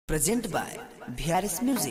Present by VRS Music.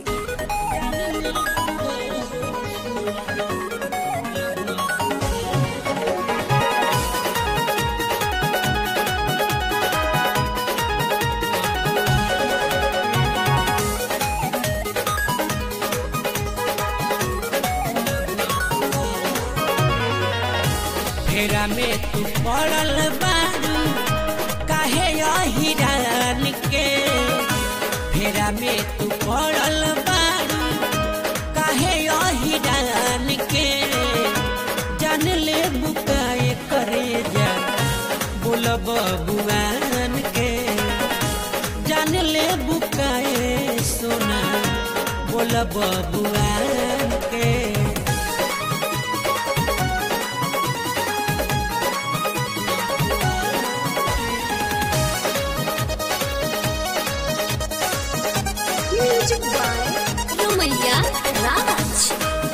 फेरा में तू पड़ल बारू काहे हिरान के फेरा में तू पड़ल बारू काहे हिरान के जान ले बुकाए करे जा बोलब बुआन के जान ले बुकाए सोना बोलब बुआन के Music by Romania Raj.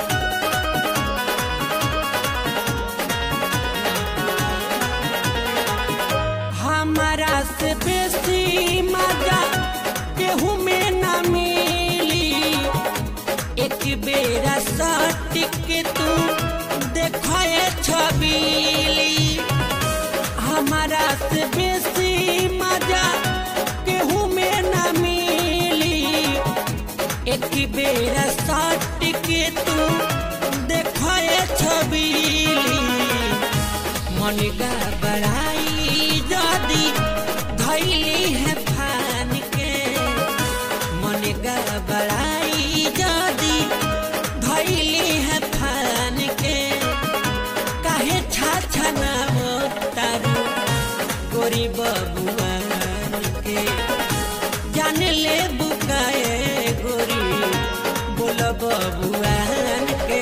हमारा से बेसी मजा केहू में न मिली एक बेरा सट के तू देखे छबीली हमारा से बेसी मजा केहू में न मिली एक बेरा सट के तू देखे छबीली मन का बड़ाई जदी धैली है फान के मन का बड़ाई जदी धैली है फान के काहे छा छना तारू गोरी बबुआन के जान ले बुकाए गोरी बोल बबुआन के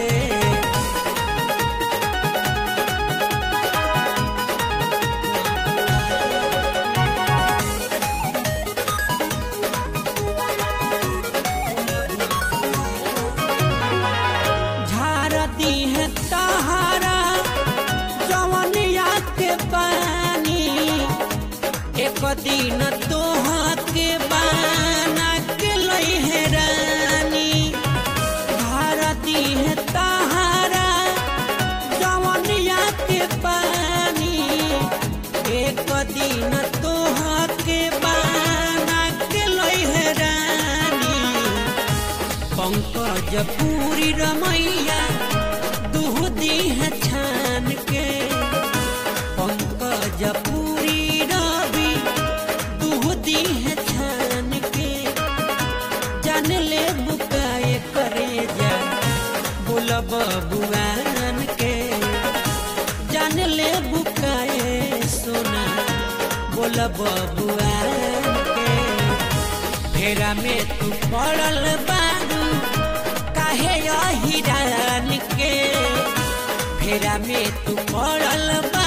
झारती है तहारा जवनिया के पानी एक दिन तोहा के बाना के लई है रानी झारती है तहारा जवनिया के पानी एक दिन तोहा के बाना के लई है रानी पंकज पूरी रमैया दूहदी है छान के पंकज पूरी रवि दूहदी है छान के जान ले बुकाए करे जा बोलब बुआन के जान ले बुकाए सोना बोलब बुआन के फेरा में तू पड़ल बारू काहे हिरान के फेरा में तू पड़ल बा